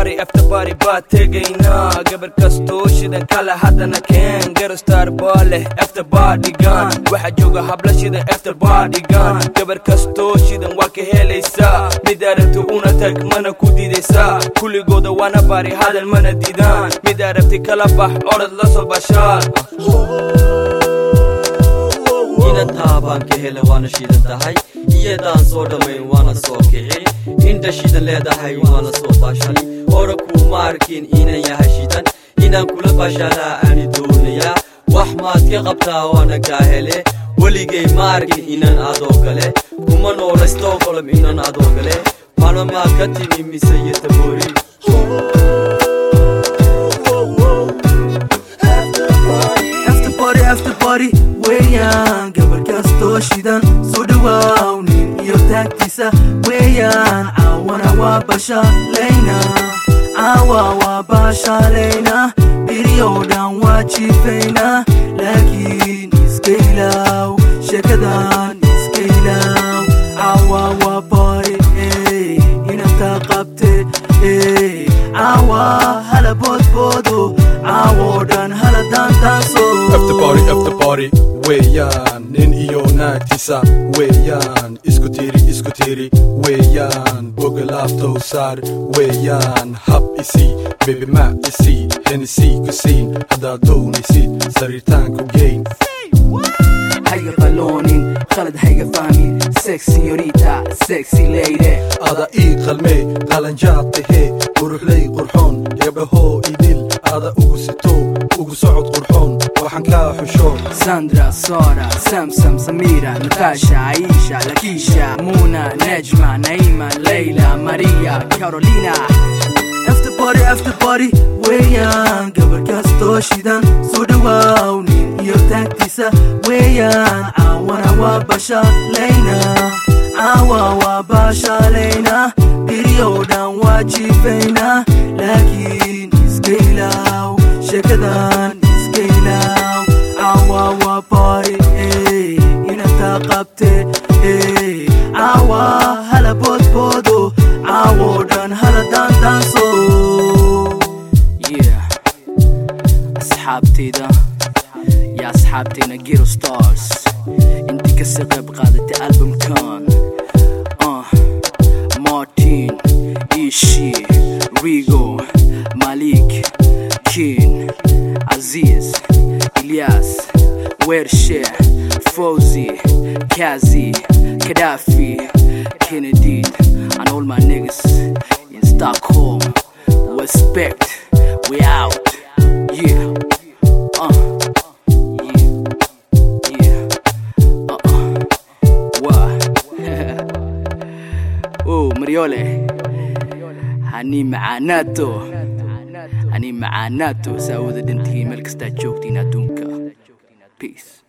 bari after bari baa tegaynaa gabar kastoo shidan kale haddana keen garastar baa leh after badigan waxaa jooga habla shidan after badigan gabar kastoo shidan waa ka helaysaa mid aragti una tag mana ku didaysaa kulligooda waana bari hadal mana didaan mid aragti kala bax orod la soo bashaar inan taabaan ka hele waana shidan tahay iyadaan soo dhammayn waana soo kici indha shidan leedahay waana soo baashali hore kuuma arkin inan yahay shidan inaan kula bashalaa aani doonayaa wax maad ka qabtaa waana kaa hele weligay ma arkin inan adoo gale kuma noola stockholm inan adoo gale maalmamaa ka timi mise iyo taboori after party after party weeyaan gabar kastoo shidan soo dhawaaw nin iyo taagtiisa weeyaan caawana waa bashaalayna caawa waa bashaalayna biriyow dhan waa jiifayna laakiin iska ilaaw sheekadan iska ilaaw caawa waa bari ey inanta qabte ey caawa hala boodboodo caawoo dhan hala daandaanso after party after party weeyaan nin iyo naagtiisa weeyaan isku tiri isku tiri weeyaan boga laaftow saar weeyaan hab isii bebi ma isii henisii ku siin haddaad doonaysid sariirtaanku geyn hayga qaloonin khalad hayga fahmin sexy yorita sexy lady ada ii qalmee qalanjaad tahee quruxley qurxoon gabdhahoo idil ada ugu sito ugu socod qurxoon waxaan kaa xusho Sandra, Sara, Samsam, Samira, Natasha, Aisha, Lakisha, Muna, Nejma, Naima, Leila, Maria, Carolina. After party, after party, weeyaan gabar kastoo shidan soo dhawaaw nin iyo taagtiisa weeyaan caawana waa bashaalayna caawa waa bashaalayna biriyow dhan waa jiifayna laakiin iska ilaaw sheekadan iska ilaaw caawa waa bari ey inanta qabte ey caawa hala boodboodo caawoo dhan hala daandaanso yeah asxaabteyda ya asxaabteyna giro stars intii kasii qayb qaadatay albumkan uh, martin ishi rigo malik kin aziz ilyas wershe fauzi kazi kadafi kennedy and all my niggas in stockholm respect we out yeah uh yeah yeah uh-uh what oh mariole hani macaanaato hani macaanaato saa wada dhantihiin meel kastaa joogtiin adduunka peace